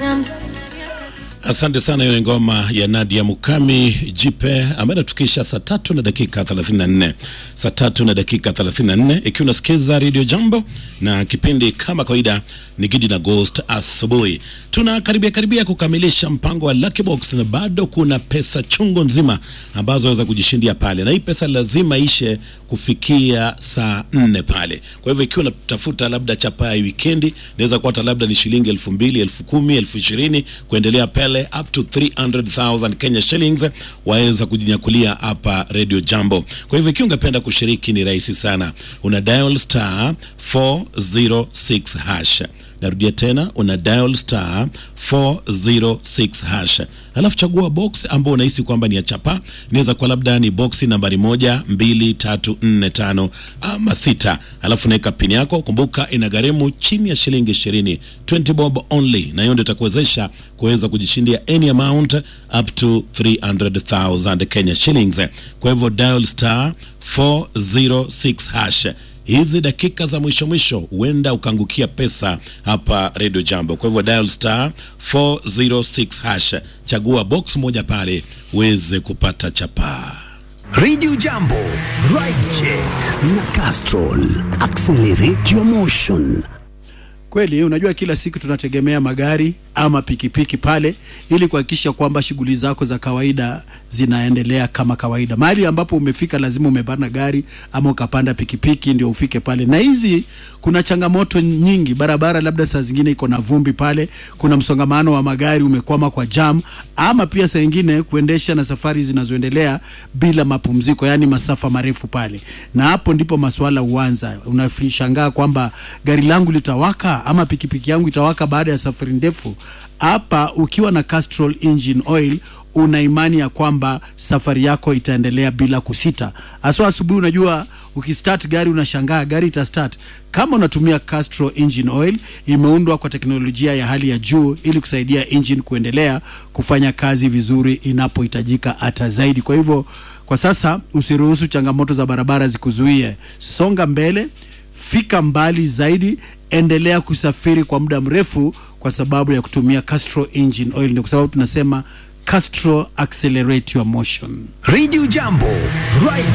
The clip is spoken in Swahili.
Asante sana. Hiyo ni ngoma ya Nadia Mukami Jipe ambayo inatukisha saa tatu na dakika 34, saa tatu na dakika 34, ikiwa unasikiza Radio Jambo na kipindi kama kawaida ni Gidi na Ghost asubuhi. Tunakaribia karibia kukamilisha mpango wa Lucky Box na bado kuna pesa chungu nzima ambazo waweza kujishindia pale, na hii pesa lazima ishe kufikia saa nne pale. Kwa hivyo ikiwa unatafuta labda chapa ya wikendi, inaweza kuwa hata labda ni shilingi elfu mbili elfu kumi elfu ishirini kuendelea pale up to 300,000 Kenya shillings waweza kujinyakulia hapa Radio Jambo. Kwa hivyo ikiwa ungependa kushiriki ni rahisi sana, una dial star 406 hash. Narudia tena, una dial star 406 hash, alafu chagua box ambao unahisi kwamba ni ya chapa. Inaweza kuwa labda ni boxi nambari moja, mbili, tatu, nne, tano ama sita, alafu naweka pini yako. Kumbuka inagharimu chini ya shilingi ishirini, 20 bob only, na hiyo ndio itakuwezesha kuweza kujishindia any amount up to 300,000 Kenya shillings. Kwa hivyo dial star 406 hash hizi dakika za mwisho mwisho huenda ukaangukia pesa hapa Radio Jambo. Kwa hivyo dial star 406 hash, chagua box moja pale uweze kupata chapaa. Radio Jambo, Ride Check na Castrol. Accelerate your motion. Kweli, unajua kila siku tunategemea magari ama pikipiki pale ili kuhakikisha kwamba shughuli zako za kawaida zinaendelea kama kawaida. Mahali ambapo umefika lazima umepanda gari ama ukapanda pikipiki ndio ufike pale. Na hizi kuna changamoto nyingi, barabara labda saa zingine iko na vumbi pale, kuna msongamano wa magari, umekwama kwa jam, ama pia saa nyingine kuendesha na safari zinazoendelea bila mapumziko, yani masafa marefu pale, na hapo ndipo maswala huanza. Unashangaa kwamba gari langu litawaka ama pikipiki yangu itawaka baada ya safari ndefu. Hapa ukiwa na Castrol engine oil una imani ya kwamba safari yako itaendelea bila kusita. Haswa asubuhi, unajua ukistart gari unashangaa gari itastart. Kama unatumia Castrol engine oil, imeundwa kwa teknolojia ya hali ya juu ili kusaidia engine kuendelea kufanya kazi vizuri inapohitajika hata zaidi. Kwa hivyo, kwa sasa usiruhusu changamoto za barabara zikuzuie. Songa mbele, fika mbali zaidi, endelea kusafiri kwa muda mrefu kwa sababu ya kutumia Castrol engine oil. Ndio kwa sababu tunasema Castrol accelerate your motion. Radio Jambo, Ride